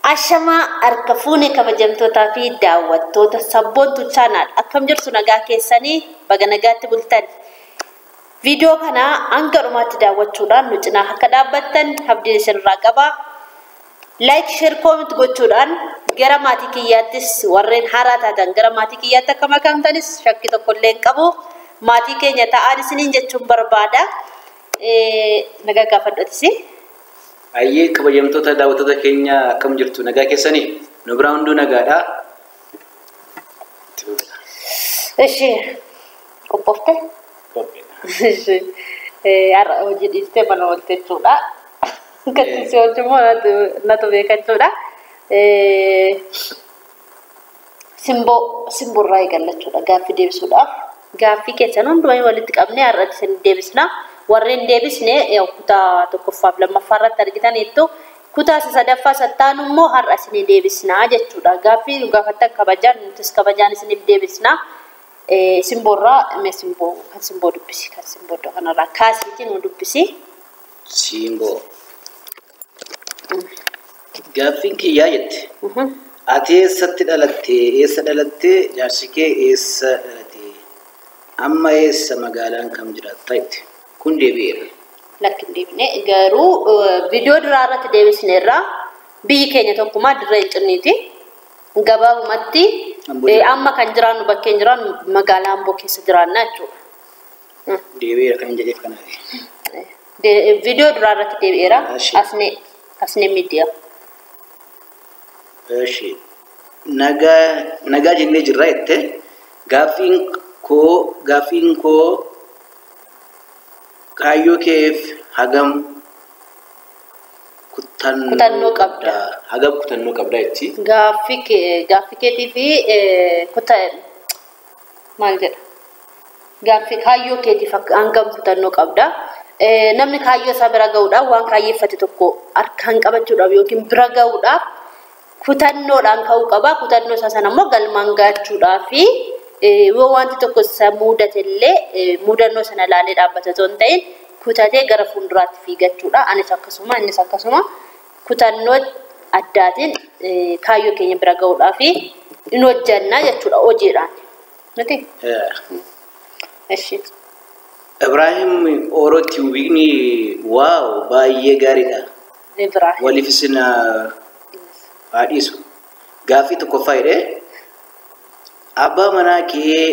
Ashamaa harka fuunee kabajamtootaa fi daawwattoota sabboontu chaanaal akkam jirtu nagaa keessanii baga nagaatti bultan. Viidiyoo kana hanga dhumaatti daawwachuudhaan nu cinaa akka dhaabbattan abdiin isinirraa qaba. Laayik, sheer, koomint gochuudhaan gara maatii kiyyaattis warreen haaraa taatan gara maatii kiyyaatti akka makamtanis shakkii tokko illee hin qabu. Maatii keenya ta'an isiniin jechuun barbaada. Nagaa gaafadhatis. Ayyee kabajamtoota daawwattoota keenya akkam jirtu nagaa keessanii nu biraa hunduu nagaadha. Ishi qophooftee? Ishi har'a hojii dhiistee mana oolte jechuudha. Gattisi hojii immoo natu beeka jechuudha. Simboo simboorraa eegallachuudha gaaffii deebisuudhaaf. Gaaffii keessan hundumaa walitti qabnee har'a isin deebisna. warreen deebisne kutaa tokkoffaaf lammaffaa irratti argitaniittu kutaa sadaffaa sattaanu immoo har'a isinii deebisnaa jechuudha. Gaaffii nu gaafattan kabajaan nutis kabajaan isiniif deebisnaa. Simboorraa mee simboo kan simboo dubbisi kan simboo iddoo kanarraa kaasiitiin nu dubbisi. Simboo. Gaaffiin kiyyaa jette. Ati eessatti dhalatte? Eessa dhalatte? Jaarsi kee eessa dhalate? Amma eessa magaalaan kam jiraatta jette? kun deebi'eera. Lakkin deebine garuu viidiyoo duraa irratti deebisneerra biyyi keenya tokkummaa dirree hin cinniiti. Gabaabumatti amma kan jiraannu bakkeen jiraannu magaalaa Amboo keessa jiraanna jechuudha. Deebi'eera kan hin jedheef kanaaf. Viidiyoo duraa irratti deebi'eera. Asnee asnee miidiyaa. Eshi nagaa nagaa jennee jirra jette gaaffiin koo gaaffiin koo kaayyoo keef hagam kutannoo qabda. Hagam kutannoo qabda jechi. Gaaffii kee gaaffii keetii fi kuta maal jedha gaaffii kaayyoo keetiif hangam kutannoo qabda. Namni kaayyoo isaa bira gahuudhaaf waan kaayyeeffate tokko harkaan qabachuudhaaf yookiin bira gahuudhaaf kutannoodhaan ka'uu qaba. Kutannoo isaa sana immoo galmaan gaachuudhaaf fi yoo wanti tokko isa mudate illee mudannoo sana ilaalee dhaabbata osoo hin ta'in kutatee gara fuulduraatti fiigachuudha. Anis akkasuma innis akkasuma kutannoo addaatiin kaayyoo keenya bira gahuudhaaf in hojjannaa jechuudha hojiidhaan. Miti? Eshi. Ibraahim Oorootti wiikni waaw baay'ee gaariidha. Ibraahim. Waliif isin haa dhiisu. Gaaffii tokkoffaa jedhee abbaa manaa kee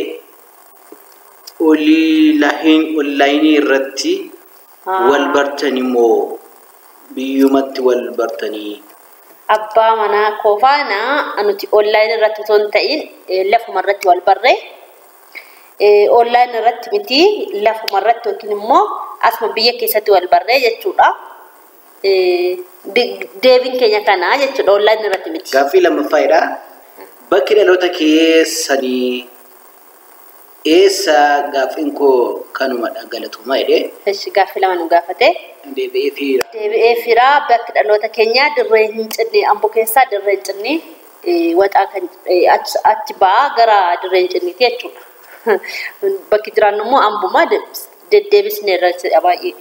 onlaayinii irratti wal bartanii moo biyyumatti wal bartanii? Abbaa manaa koo faana nuti onlaayinii irratti osoo hin ta'in lafuma irratti wal barree onlaayinii irratti miti lafuma irratti yookiin immoo asuma biyya keessatti wal barree jechuudha. Deebiin keenya kanaa jechuudha onlaayinii irratti miti. Gaaffii lammaffaadha. Bakki dhaloota keessanii eessa gaaffiin koo kanumadha galatuma jedhee. Eshi gaaffii lama nu gaafate. Deebi'ee fiira. Deebi'ee firaa bakki dhaloota keenyaa dirree hin cinne amboo keessaa dirree hin cinne waxaa kan achi ba'aa gara dirree hin cinniiti jechuudha. Bakki jiraannu immoo ambuma deddeebisnee irratti baay'ee.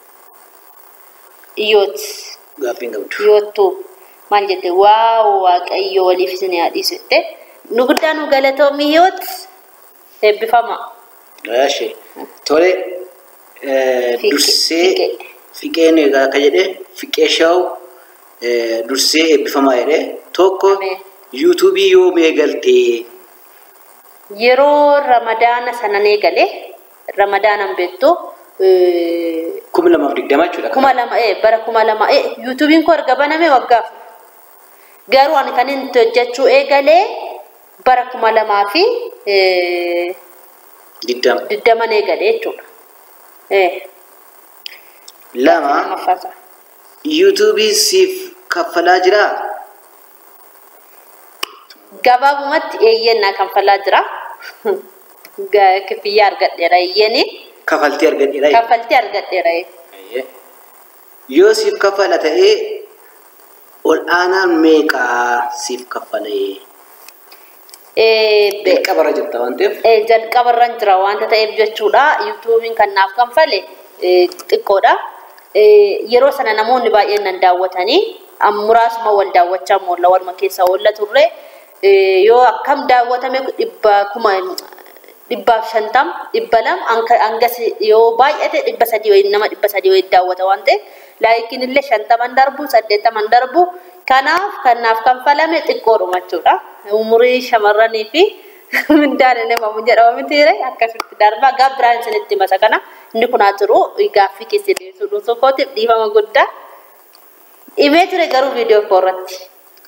Iyyoot. Gaaffiin qabdu. Iyyoottuu. maal jette waaw waaqayyo waliif isin yaadhiisu jette nu guddaa nu galatoomi yoot eebbifama. Eeshi tole dursee fiqeen akka jedhe fiqee shaa'u dursee eebbifamaa jedhe tokko yuutuubii yoom eegaltee Yeroo ramadaana sanan eegale ramadaanan beektu kuma lamaaf digdama jechuudha. kuma lama bara kuma lama yuutuubiin koo erga baname waggaaf garuu ani kan inni hojjechuu eegalee bara kuma lamaa fi Digdama. digdaman eegalee jechuudha. Lama Lammaffaasaa. yuutuubii siif kaffalaa jiraa? Gabaabumatti eeyyannaa kanfalaa jira. Kifiyyaa argadheera eeyyani. Kafaltii argadheera. Kaffaltii argadheera. Yoo siif kaffala ta'ee ol aanaan meeqaa siif kaffalee? Jalqabarra jirta waan ta'eef. Jalqabarran jira wanta ta'eef jechuudha. Yuutuubiin kan naaf kanfale xiqqoodha. Yeroo sana namoonni baay'een nan daawwatanii muraasuma wal daawwachaa moolla waluma keessa oolla turre yoo akkam daawwatame dhibba kuma dhibbaaf shantam dhibba lama hangas yoo baay'ate dhibba sadii wayii nama dhibba sadii wayii daawwata waan ta'eef laayikiin illee shantaman darbu saddeettaman darbu kanaaf kanaaf kan falame xiqqoodhuma jechuudha umurii shamarranii fi mindaan inni mamu jedhama mitiire akkasitti darba gaa biraan isinitti masa kana inni kun haa jiru gaaffii keessa deemsuu dhuunfaa kootiif dhiifama guddaa dhimee ture garuu viidiyoo koo irratti.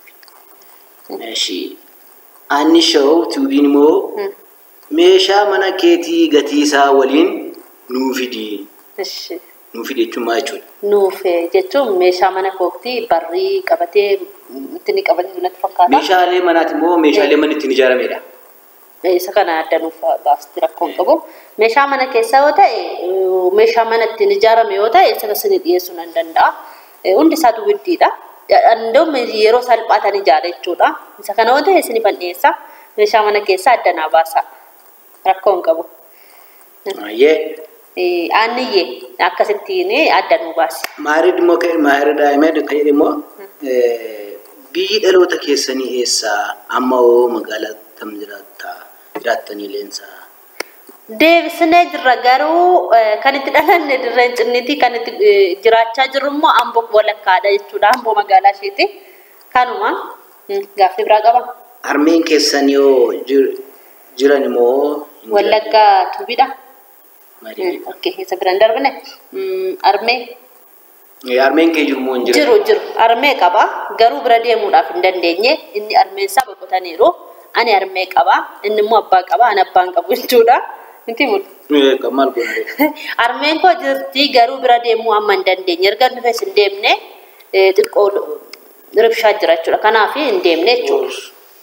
Eshi anni sha'oo tuubiin immoo meeshaa mana keetii gatii isaa waliin nuu fidi. Nuu fidi jechuun maal jechuudha? Nuufe jechuun meeshaa mana kootii barrii qabatee ittiin qabatee natti fakkaata. Meeshaalee manaati immoo meeshaalee manni ittiin ijaaramedha. isa kana adda nuuf baasti rakkoon qabu. Meeshaa mana keessaa yoo ta'e, meeshaa mana ittiin ijaarame yoo ta'e, isa isin dhiyeessuu nan danda'a. Hundi isaatu widdiidha. Andoom yeroo salphaatan ijaara jechuudha. Isa kana yoo ta'e isin dhiyeessa. Meeshaa mana keessaa adda naa baasa. Rakkoon qabu. Ayyee. Aanniyyee akkasittiin adda nu baasi. Maarid immoo maarid daa'imee kan jedhu immoo biyyi dhaloota keessanii eessaa amma hoo magaalaa tam jiraattaa? jiraattanii leensaa. Deebisnee jirra garuu kan itti dhalanne dirreen cinniitii kan itti jiraachaa jirru immoo amboo walakkaadha jechuudha amboo magaalaa isheeti. Kanuma gaaffii biraa qaba. Armeen keessan yoo jiran immoo. Wallaggaa tuubidha. Okkee isa biraan darbine armee. Armeen kee jiru moo hin jiru? Jiru jiru armee qaba garuu bira deemuudhaaf hin dandeenye inni armeen isaa boqotaniiru. ani armee qaba inni immoo abbaa qaba ani abbaan qabu jechuudha miti mul Kan maal godhate? armeen koo jirti garuu bira deemuu amma hin dandeenye erga nufes hin deemne xiqqoo ribshaa jira jechuudha kanaaf hin deemne jechuudha.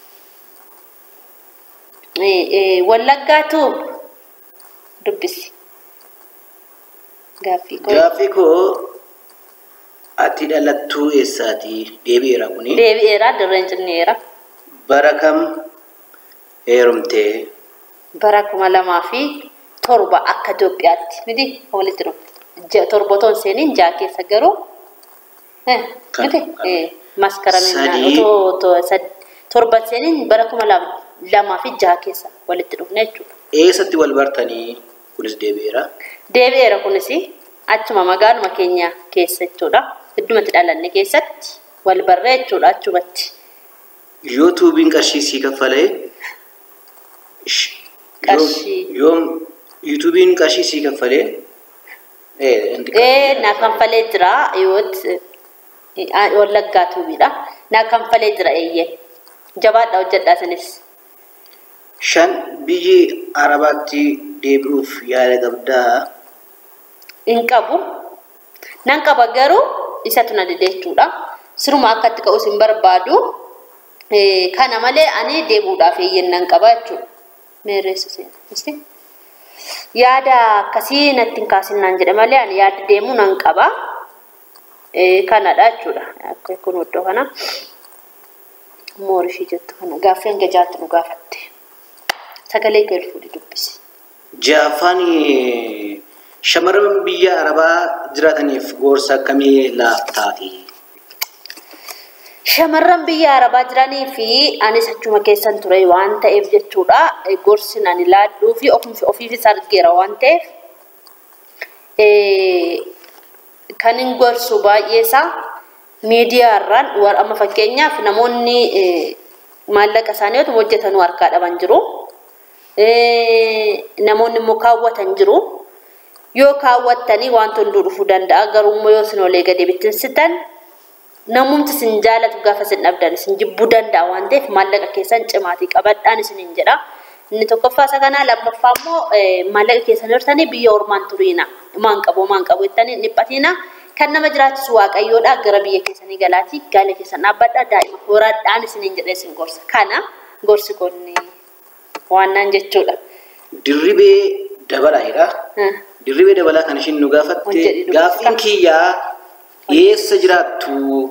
Wallaggaatu dubbisi. Gaaffii koo. Gaaffii koo ati dhalattuu eessaati? Deebi'eera kuni. Deebi'eera dirreen cinneera. Bara kam heerumtee? Bara kuma lamaa fi torba akka Itoophiyaatti miti walitti dhufte. Torba otoo hin seeniin ja'a keessa garuu miti maskaramiin torba seeniin bara kuma lamaa fi ja'a keessa walitti dhufne jechuudha. Eessatti wal bartanii kunis deebi'eera? Deebi'eera kunis achuma magaaluma keenya keessa jechuudha. Iddumatti dhalanne keessatti wal barree jechuudha achumatti. Yoo tuubiin qarshii sii kaffalee Qarshii. Yoo yuutuubiin qarshii sii kaffalee Ee na kanfalee jira yooti wallaggaa tuubiidha. Na kanfalee jira eeyyee. Jabaadha hojjedhaa isinis. shan biyyi arabaatti deebi'uuf yaada qabdaa Hin qabu. Nan qaba garuu isatu na dide jechuudha. Siruma akkatti ka'us hin barbaadu. Kana malee ani deebi'uudhaaf eeyyeen nan qaba jechuudha. Meerreessu seena. Yaada akkasii natti hin kaasinaan jedhe malee ani yaada deemuu nan qaba. Kanadha jechuudha. Akka kun iddoo kana. Moorishii jettu kana gaaffii hanga jaatti nu gaafatte. Sagalee galfuudhi dubbisi. Jaaffaan shamarran biyya arabaa jiraataniif gorsa akkamii laattaafi? Shamarran biyya arabaa jiranii fi anis achuma keessan ture waan ta'eef jechuudha. Gorsi ani laadhuu fi ofiifis argeera waan ta'eef kan hin gorsu baay'eesaa miidiyaarraan war amma fakkeenyaaf namoonni maallaqa isaanii yoo hojjetanuu harkaa dhaban jiru. Namoonni immoo kaawwatan jiru. Yoo kaawwattanii wanta hunduu dhufuu danda'a garuu immoo yoo isin olee gadi bittinsitan namumti isin jaalatu gaafa isin dhabdan isin jibbuu danda'a waan ta'eef maallaqa keessan cimaatii qabadhaan isiniin jedha. Inni tokkoffaa isa kanaa lammaffaa immoo maallaqa keessan hortanii biyya ormaan turiina. Maan qabu maan qabu jettanii dhiphatiina. Kan nama jiraachisu waaqayyoodha gara biyya keessanii galaatii gaala keessan dhaabbadha daa'ima horaadhaan isiniin jedhee isin gorsa. Kana gorsi konni waannaan jechuudha. Dirribee dabalaadha. Dirribee dabalaa kan ishiin nu gaafatte Hojjedhi dubbisa. gaaffiin kiyyaa eessa jiraattu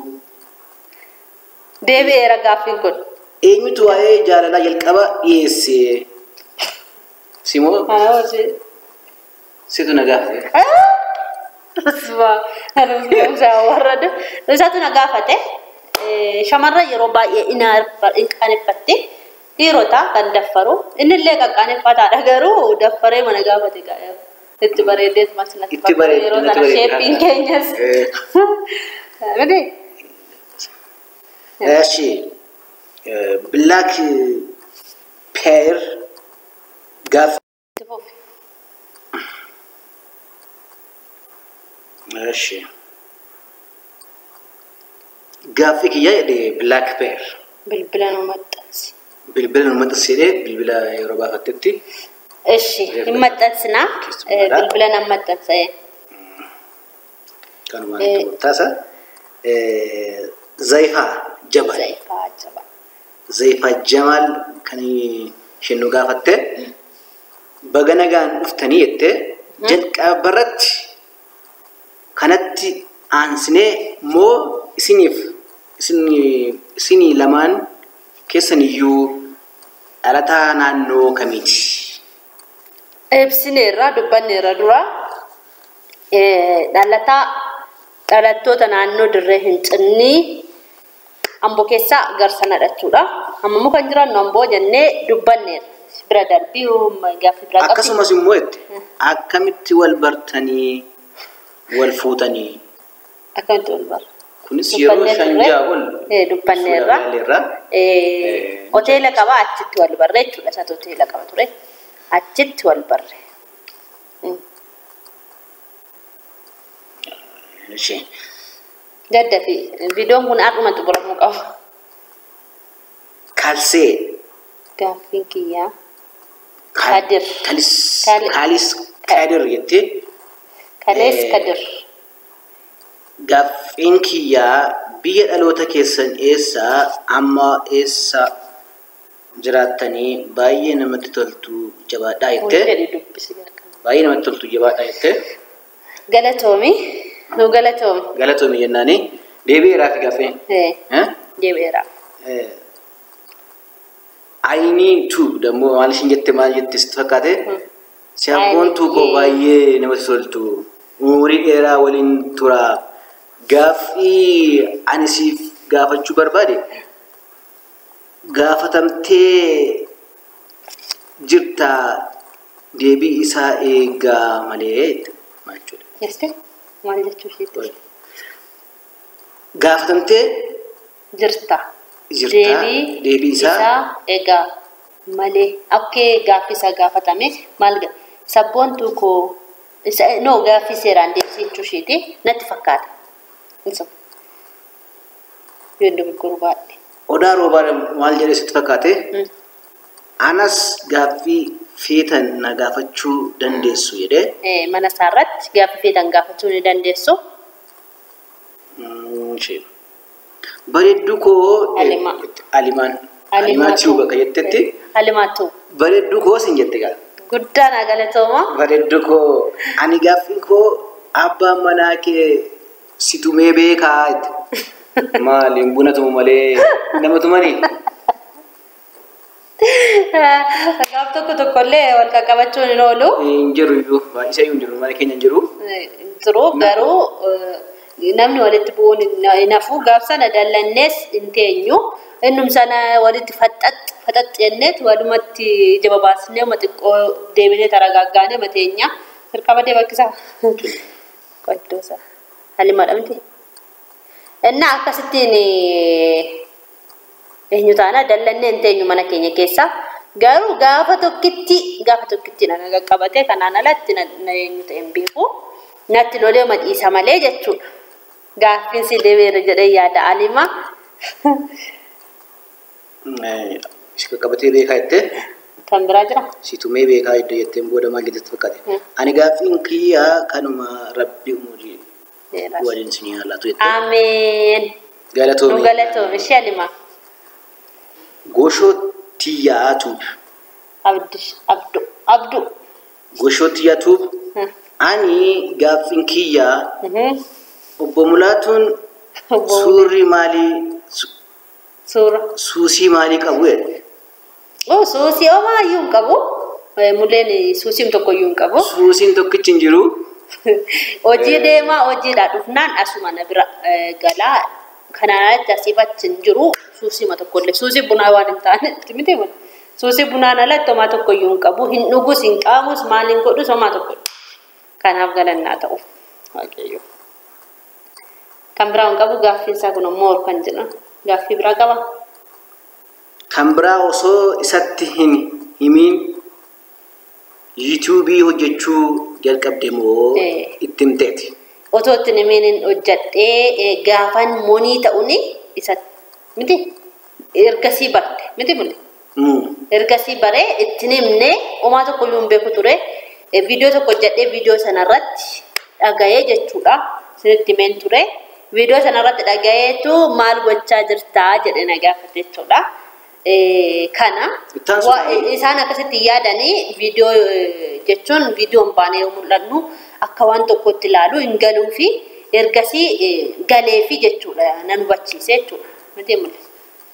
Deebi'eera gaaffiin kun. eenyutu waa'ee jaalalaa jalqaba dhiyeesse simoo Kana hojii. situ na gaafate. Isatu na gaafate eh, shamarran yeroo baay'ee hin qaaneffatti dhiirota kan daffaru innillee qaqqaaneffataadha garuu daffaree mana gaafate gaa'e itti bareedeet masinatti Itti bareedde, yeroo natti sana bareedde. sheeppiin keenyas Eh. miti እሺ ብላክ ፔር ጋፍ itti fufi እሺ ጋፊ ክያ ብላክ ፔር bilbila nu maxxansi bilbila nu maxxansee bilbila yeroo baafattetti Ishi, hin maxxansinaa. Keessummaadha. Bilbila nan maxxansa. kanumaan Eh. itti murtaasa zayifaa jabal Zayifaa jaba. zayifaa jamaal kan isheen nu gaafatte baga nagaan dhuftanii jette jalqabarratti kanatti aansinee moo isiniif isinii isinii lamaan keessan iyyuu dhalataa naannoo kamiiti? Ibsineerra dubbanneerra dura eh, dhalataa dhalattoota naannoo dirree hin cinnii amboo keessaa garsana jechuudha. Amma muka hin jirannu amboo jennee dubbanneerra. Bira darbii gaaffii bira qabdi. Akkasumas immoo jette akkamitti wal bartanii wal fuutanii Akkamitti wal bara? kunis yeroo Dubbanneerra shan turre? ja'a ol Eh, dubbanneerra. Suuraaleerra. Eh, hoteela qaba achitti wal barre jechuudha. Isaatu hoteela qaba ture. Achitti wal barre. Mm. Ishee Gadda fi viidiyoon kun har'uma xumuramuu qaba. kalsee Gaaffiin kiyyaa Kal- Kadir. kalis Kal- kalis kadir jettee kalees Eh, kadir. gaaffiin kiyyaa biyya dhaloota keessan eessaa amma eessa jiraattanii baay'ee namatti toltu jabaadhaa Kun jettee jedhi dubbisi gargaaru. baay'ee namatti toltu jabaadhaa jettee Galatoomi. Nu galatoomi. galatoomi jennaanii deebi'eeraa fi gaaffii Eh, eh? deebi'eera. Eh, Ayinii tu dammoo maal ishiin jette maal jette sitti fakkaate siyaabboon tu koo Ayinii. baay'ee namatti toltu umurii dheeraa waliin tura gaaffii ani siif gaafachuu barbaade gaafatamtee jirta deebii isaa eegaa malee maal jechuudha. Jeste maal jechuu isheetti? Gaafatamtee Jirta. Jirta. Deebii Deebii isaa isaa egaa malee akkee gaaffii isaa gaafatame maal ga sabboontuu koo isa no gaaffii seeraan deebisee jechuu isheeti natti fakkaata. Isa. Yoo dogoggoruu baadhe. odaa roobaa maal jedhee sitti fakkaate? Mm. anas gaaffii feetan na gaafachuu dandeessu jedhee Eh, mana isaa irratti gaaffii feetan gaafachuu ni dandeessu. mm, ishee bareedduu koo Alimaa. alimaan alimaatti bakka jettetti Halimaatu. bareedduu koo sin jette gaa Guddaan haa galatooma. bareedduu koo ani gaaffii koo abbaan manaa kee si tumee beekaa jette maaliin buna tumu malee nama tumanii Gaaf tokko tokkollee wal qaqqabachuun hin oolu. hin jiru iyyuu baay'isee hin jiru mana keenya hin jiru Jiru garuu eh, namni walitti bu'uun hin hafu gaaf sana dallannees hin teenyu. Innum sana walitti faxax faxax jenneet walumatti jaba baasnee uma xiqqoo deebinee taragaaggaanee mateenya hirkaba dee bakkisaa. Qoddoosa. Halimadha miti. Innaa akkasittiin eh, eenyu taana dallannee hin teenyu mana keenya keessa. Garuu gaafa tokkitti gaafa tokkitti na qaqqabate kanaan alatti na na eenyu ta'e hin beeku. Natti lolee madhiisa malee jechuudha. Gaaffiin si deebi'eera jedhee yaada alima. si qaqqabatee beekaa jettee Kan biraa jira. si tumee beekaa iddoo jetteen booda maal jettee fakkaate Hmm. ani gaaffiin kiyyaa kanuma rabbi umurii Dheeraas. waliin sinii haalaatu jettee Ameen. Nu galatoome galatoome ishee alima. goshoo tiyyaatuuf Abdu. Abdu. Abdu. goshoo tiyyaatuuf Hmm. ani gaaffiin kiyyaa Mhm. obbo Mulaatuun Obbo suurri maalii su- Suura. suusii maalii qabu jedhe Oh, suusii homaa iyyuu hin qabu. Eh, Mulleen suusiin tokko iyyuu hin qabu. suusiin tokkichi hin jiru Hojii deemaa hojiidhaa dhufnaan asuma na bira eh, galaa kanaan alatti asiif achi hin jiru suusima tokkollee suusii bunaa waan hin taanetti miti mun suusii bunaan alatti homaa tokko iyyuu hin qabu hin dhugus hin qaamus maal hin godhus homaa tokko kanaaf galannaa ta'u waaqayyo kan biraa hin qabu gaaffiin isaa kun ammoo kan jedhan gaaffii biraa qaba Kan biraa osoo isatti hin himiin yuutuubii hojjechuu jalqabde moo Eh. itti himteeti? otoo itti nimiin hojjadhee eh, gaafan monii ta'uun isa miti ergasii barte miti muli Mm. ergasii baree itti himne homaa tokko iyyuu hin beeku ture Eh, viidiyoo tokko hojjadhee viidiyoo sanarratti dhaga'ee jechuudha sinitti himeen ture viidiyoo sanarratti dhaga'eetu maal gochaa jirtaa jedhe na gaafate jechuudha. Eh, Kana Ittaan wa- sun- isaan akkasitti yaadanii viidiyoo eh, jechuun viidiyoon baanee yoo mul'annu akka waan tokkotti ilaalu hin galuu fi ergasii eh, galee fi jechuudha nan hubachiise jechuudha. Miti mul'isa.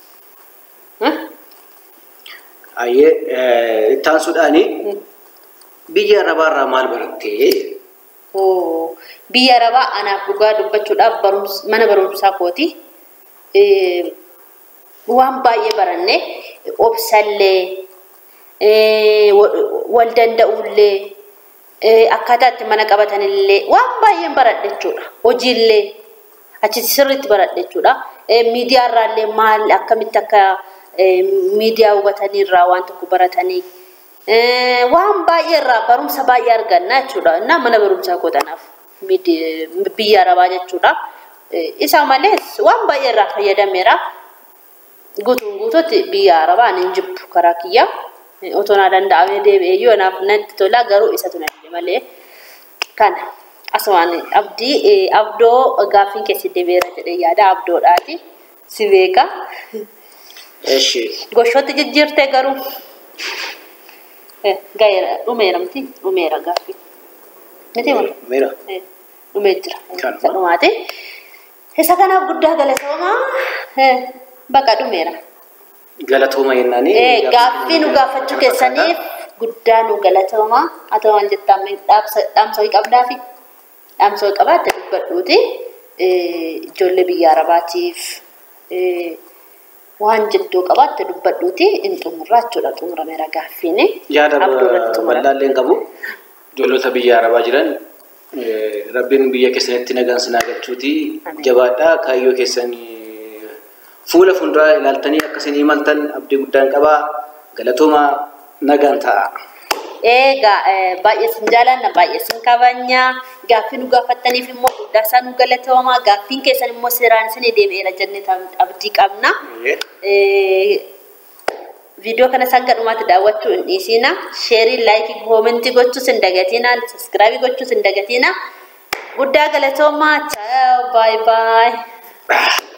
Ayyee eh, itti aansuudhaani biyya arabaarraa maal barattee? Oo, biyya arabaa anaaf dhugaa dubbachuudhaaf barumsa mana barumsaa kooti. Eh, Waan baay'ee baranne obsallee eh, wa- wal danda'ullee eh, akkaataa itti mana qabatanillee waan baay'een baradhe jechuudha. Hojiillee achi sirriitti baradhe jechuudha. Eh, Miidiyaarraallee maal akkamitti akka eh, miidiyaa hubatanii irraa waan tokko baratanii Eh, waan baay'ee irraa barumsa baay'ee arganna jechuudha. Innaa mana barumsaa kootanaaf biyya arabaa jechuudha. Eh, Isa malees waan baay'ee irraa fayyadameera. Guutuun guutuutti biyya arabaa hin jibbu karaa kiyya. Eh, Otoo naa danda'amee deebi'ee yoo naaf natti tola garuu isatu na dide malee. Kana asumaan abdii eh, abdoo gaaffiin keessi deebi'eera jedhee yaada abdoodhaati. Si beeka. Eshi. Goshootti jijjiirtee garuu. Eh, Gaheera dhumeera miti dhumeera gaaffii. Miti mala. Mira. Eh, Dhumee jira. Kanuma. Isa dhumaati. Isa kanaaf guddaa galatoomaa. Eh, Baqa dhumeera. Galatooma jennaani. Eh, Gaaffii nu gaafachuu keessaniif guddaa nu galatoomaa. Haa ta'u maal jettaa amma dhaamsa dhaamsa wayii qabdaafi dhaamsa wayii qabaatte dubbadhuuti. Eh, Ijoollee biyya arabaatiif eh, waan jettoo qabaatte dubbadhuuti in xumurraa jechuudha xumurameera gaaffiin. Yaada Abduu irratti xumura. bal'aallee qabu. Ijoollota biyya arabaa jiran eh, rabbiin biyya keessanitti nagaan sinaa galchuuti. Amiin. Jabaadhaa kaayyoo keessanii fuula fuulduraa ilaaltanii akkasanii imaltan abdii guddaan qabaa. Galatooma nagaan ta'a. Egaa eh, baay'ee sin jaalanna baay'ee sin kabanya gaaffii nu gaafattaniif immoo guddaa isaa nu galatoomaa gaaffiin keessan immoo seeraan isin deebi'eera jennee tam- abdii qabna. Eh, Viidiyoo kana hanga dhumaatti daawwachuu hin dhiisina. Sheerii, laayikii, koomentii gochuus hin dagatina. Saskiraabii gochuus hin dagatina. Guddaa galatoomaa. Ciao. Bye bye.